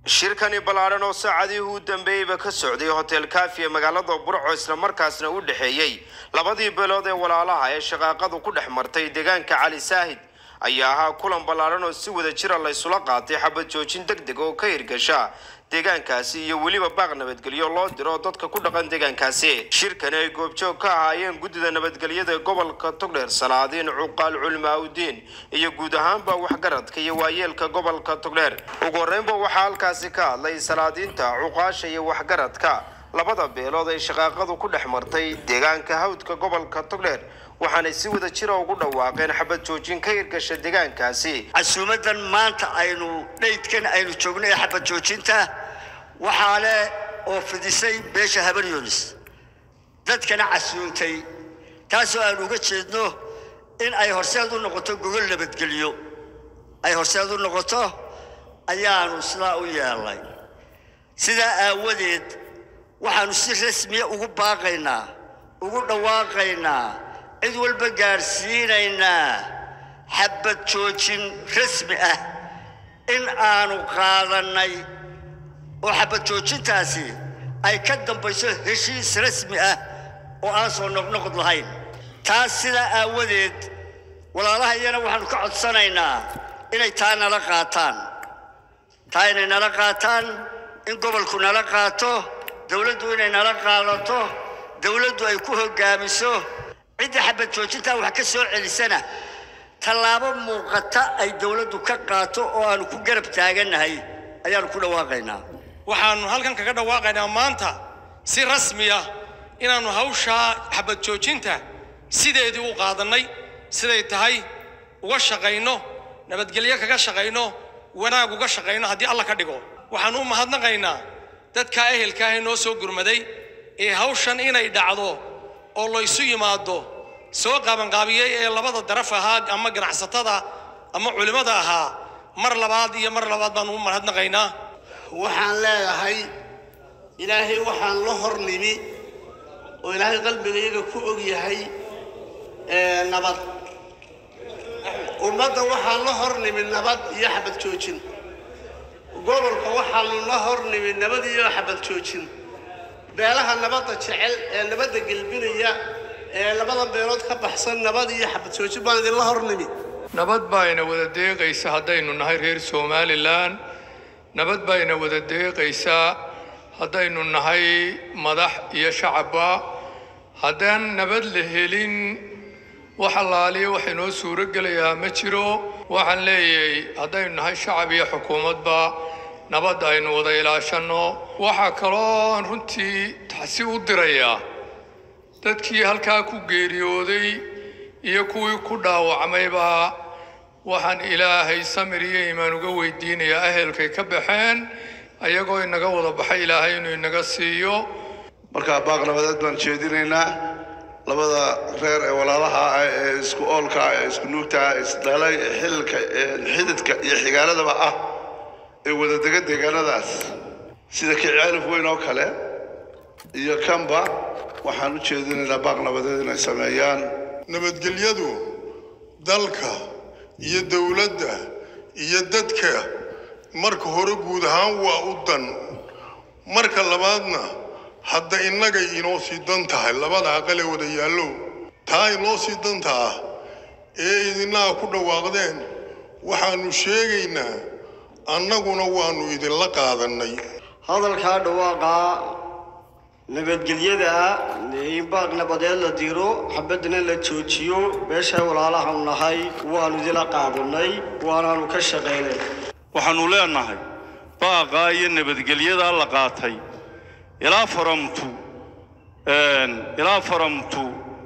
shirkani ballaadhan oo saacadihii u dambeeyeyba ka socday hotel kafi ee magaalada burco islamarkaasna u dhexeeyey labadii beelood ee walaalaha ee shaqaaqadu ku dhex martay deegaanka cali saahid ayaa ahaa kulan ballaadhan oo si wada jira la ysula qaatay xabad joojin deg deg oo ka hirgasha deegaankaasi iyo weliba baaq nabadgelyo loo diro dadka ku dhaqan deegaankaasi shirkani ay goobjoog ka ahaayeen guddida nabadgelyada ee gobolka togdheer salaadiin cuqaal culmaaudiin iyo guud ahaanba waxgaradka iyo waayeelka gobolka togdheer ugu horreynba waxaa halkaasi ka hadlay salaadiinta cuqaasha iyo waxgaradka labada beelood ay shaqaaqadu ku dhex martay deegaanka hawdka gobolka togdheer waxaanay si wada jira ugu dhawaaqeen xabad joojin ka hirgasha deegaankaasi casuumadan maanta aynu dhaydkan aynu joogno ee xabad joojinta waxaa leh oo fidisay beesha habar yoonis dadkana casuuntay taasoo aan uga jeedno in ay horseed u noqoto gogol nabadgelyo ay horseed u noqoto ayaanu sidaa u yeelnay sidaa aawadeed waxaanu si rasmiya ugu baaqaynaa ugu dhawaaqaynaa cid walba gaadhsiinaynaa xabad joojin rasmi ah in aanu qaadannay oo xabad joojintaasi ay ka dambayso heshiis rasmi ah oo aan soo noqnoqod lahayn taas sidaa aawadeed walaalaha iyana waxaanu ka codsanaynaa inay taa nala qaataan taa inay nala qaataan in gobolku nala qaato dowladdu inay nala qaadato dowladdu ay ku hoggaamiso cidda xabad joojintaa wax ka soo celisana tallaabo muuqata ay dowladdu ka qaato oo aanu ku garab taagannahay ayaanu ku dhawaaqaynaa waxaannu halkan kaga dhawaaqaynaa maanta si rasmi ah inaannu hawshaa xabad joojinta sideedii u qaadannay siday tahay uga shaqayno nabadgelyo kaga shaqayno wanaag uga shaqayno haddii alla ka dhigo waxaannu u mahadnaqaynaa dadkaa ehelka ah ee noo soo gurmaday ee hawshan inay dhacdo oo laysu yimaado soo qaabanqaabiyey ee labada daraf ahaa ama ganacsatada ama culimmada ahaa mar labaad iyo mar labaad baanu u mahadnaqaynaa waxaan leedahay ilaahay waxaan la hor nimi oo ilaahay qalbigayaga ku og yahay nabad ummadda waxaan la hor nimi nabad iyo xabad joojin gobolka waxaanu la hor nimi nabad iyo xabad joojin beelaha nabadda jecel ee nabadda gelbinaya ee labada beelood ka baxsan nabad iyo xabad joojin baan idinla hor nimi nabad baa ina wada deeqaysa haddaynu nahay reer somalilan nabad baa ina wada deeqaysaa haddaynu nahay madax iyo shacabba haddaan nabad la helin wax allaaliya wax inoo suuro gelayaa ma jiro waxaan leeyahay haddaynu nahay shacab iyo xukuumadba nabad aynu wada ilaashanno waxaa kaloo runtii taxsi u dirayaa dadkii halkaa ku geeriyooday iyo kuwii ku dhaawacmayba waxaan ilaahay samir iyo imaan uga weydiinayaa ahelkay ka baxeen ayagoo inaga wada baxay ilaahay inuu inaga siiyo markaa baaq nabadeed baan jeedinaynaa labada reer ee walaalaha ah ee isku oolka ee isku nuugta ee isdhalay ee xililka ee xididka iyo xigaaladaba ah ee wadadega deegaanadaas sida kicaalif weyn oo kale iyo kanba waxaan u jeedinaynaa baaq nabadeed inay sameeyaan nabadgelyadu dalka iyo dowladda iyo dadka marka hore guud ahaan waa u dan marka labaadna hadda innagay inoo sii dan tahay labada aqal ee wada yaallow taa inoo sii danta ah ee idinnaha ku dhawaaqdeen waxaannu sheegaynaa annaguna waannu idinla qaadannay hadalkaa dhawaaqaa nabadgelyada in baaq nabadeed la diro xabadna la joojiyo beesha walaalahaanu nahay waannu idila qaadanay waanaanu ka shaqaynay waxaannu leenahay baaqaa iyo nabadgelyadaa la qaatay ilaa faramtu ilaa faramtu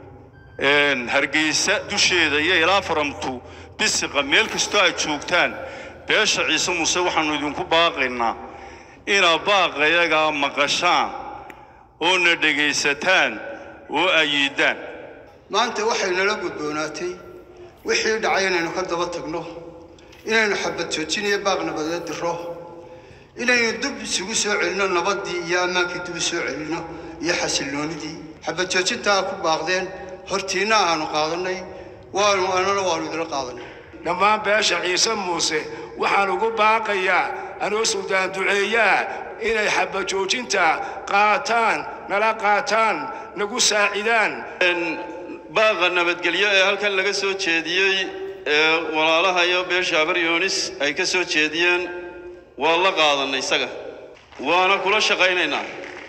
hargeysa dusheeda iyo ilaa faramtu bisiqa meel kastoo aad joogtaan beesha ciise muuse waxaannu idinku baaqaynaa inaad baaqayagaa maqashaan oo na dhegaysataan oo ayiidaan maanta waxay nala gudboonaatay wixii dhacay inaynu ka daba tagno inaynu xabad joojiniyo baaq nabadeed diro inaynu dib isugu soo celinno nabaddii iyo ammaankii dib u soo celinno iyo xasilloonidii xabad joojintaa ku baaqdeen hortiinna aanu qaadannay waanu annana waannu idila qaadanay dhammaan beesha ciise muuse waxaan ugu baaqayaa anoo suldaan duceeyaa inay xabajoojinta qaataan nala qaataan nagu saacidaan baaqa nabadgelyo ee halkan laga soo jeediyey ee walaalaha iyo beesha habar yoonis ay ka soo jeediyeen waa la qaadannay isaga waana kula shaqaynaynaa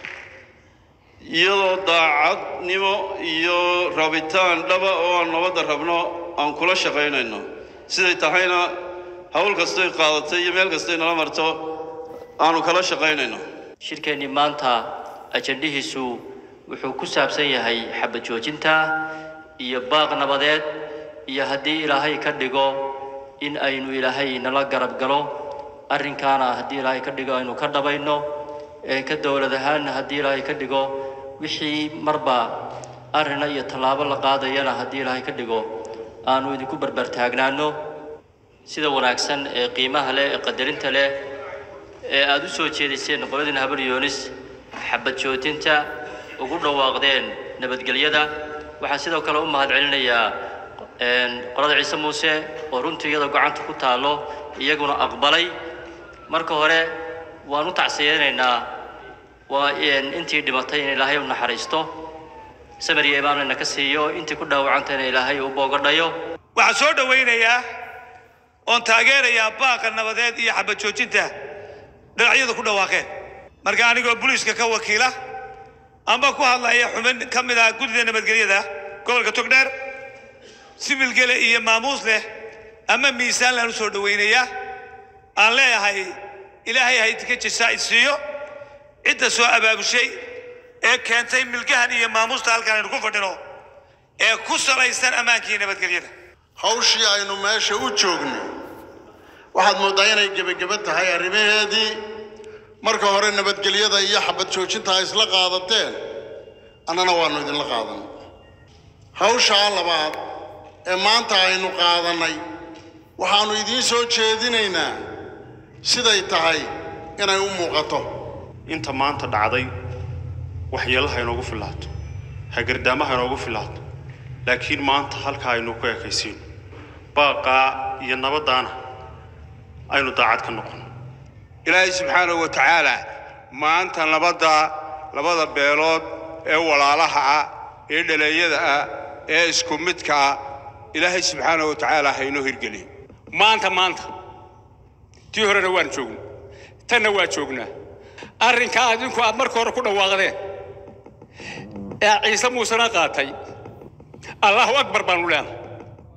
iyadoo daacadnimo iyo rabitaan dhaba oo aan nabadda rabno aan kula shaqaynayno siday tahayna hawl kastoy qaadatay iyo meel kastoy nala marto aanu kala shaqaynayno shirkeennii maanta ajandhihiisu wuxuu ku saabsan yahay xabad joojinta iyo baaq nabadeed iyo haddii ilaahay ka dhigo in aynu ilaahay nala garab galo arrinkaana haddii ilaahay ka dhigo aynu ka dhabayno ee ka dowlad ahaanna haddii ilaahay ka dhigo wixii marba arrina iyo tallaabo la qaadayana haddii ilaahay ka dhigo aanu idinku barbartaagnaano sida wanaagsan ee qiimaha leh ee qadarinta leh ee aada u soo jeediseen qoladiina habar yoonis xabad joojinta ugu dhawaaqdeen nabadgelyada waxaan sidoo kale u mahad celinayaa qolada ciise muuse oo runtii iyadoo gacanta ku taallo iyaguna aqbalay marka hore waan u tacsiyeynaynaa waa intii dhimatay in ilaahay u naxariisto samariya imaanayna ka siiyo intii ku dhaawacantayna ilaahay u boogadhayo waxaan soo dhowaynayaa oon taageerayaa baaqa nabadeed iyo xabad joojinta dhinacyadu ku dhawaaqeen marka anigoo booliiska ka wakiila amba ku hadlaya xubin ka mid ah guddida nabadgelyada gobolka togdheer sibilgele iyo maamuus leh ama miisaan laan u soo dhowaynayaa aan leeyahay ilaahay haydinka jasaa'id siiyo cidda soo abaabushay ee keentay milgahan iyo maamuusta halkan aynu ku fadhino ee ku salaysan ammaankii nabadgelyada hawshii aynu meesha u joogno waxaad mooddaa inay gebageba tahay arrimaheedii marka hore nabadgelyada iyo xabad joojinta ay isla qaadateen annana waannu idinla qaadan hawshaa labaad ee maanta aynu qaadannay waxaannu idiin soo jeedinaynaa siday tahay inay u muuqato inta maanta dhacday waxyeelaha inoogu filaato hagardaamaha inoogu filaato laakiin maanta halka aynu ku ekaysiino baaqaa iyo nabaddaana aynu daacad ka noqono ilaahay subxaanahu wa tacaala maanta nabadda labada beelood ee walaalaha ah ee dhaleeyada ah ee isku midka ah ilaahay subxaanahu wa tacaala haynoo hirgeliyo maanta maanta tii horena waan joognay tanna waa joognaa arrinkaa adinku aad marka hore ku dhawaaqdeen ee ciise muusena qaatay allahu akbar baanu leenahay